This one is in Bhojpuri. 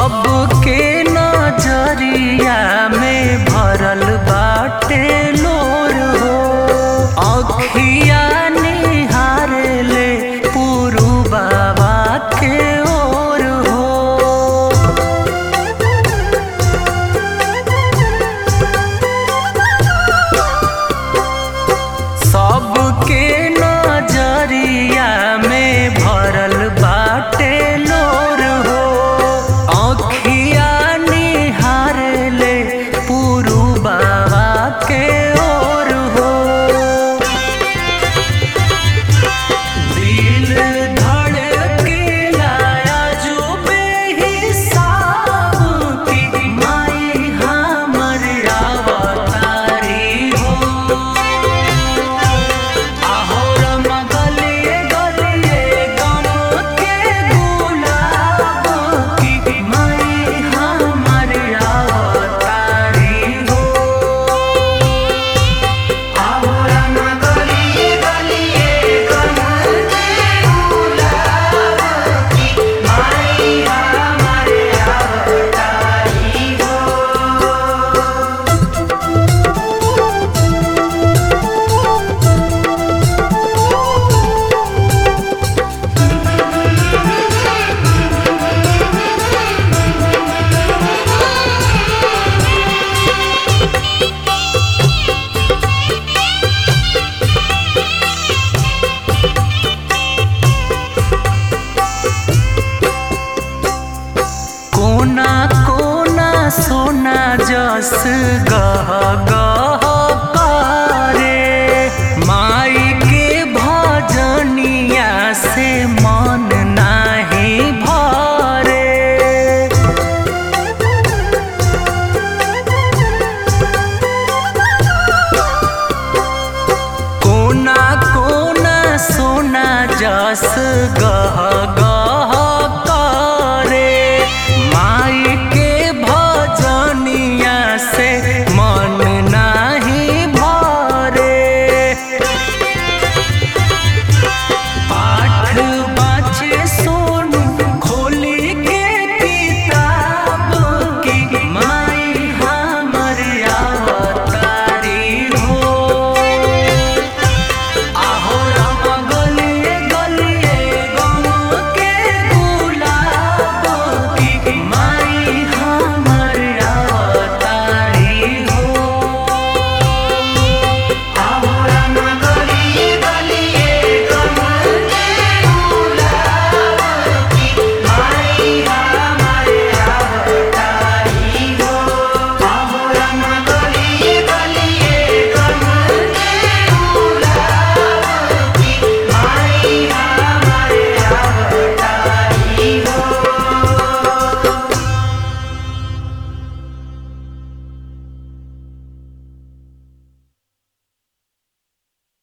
सबके नजरिया में भरल बाटे लोर हो अखिया निहारे ले पुरु बाबा के ओर हो सबके नजरिया में भरल बाटे लोर हो अखिया निहारे ले पुरु बाबा के ओर हो दिल धड़केला अजूबे हिसाब की माई हमर अवतारी हो आहोरम गलिए गलिए गम के गुलाब की माई हमर अवतारी हो आहोरम गलिए गलिए गम के गुलाब की माई हमर अवतारी हो कोना कोना सोना जस गह गह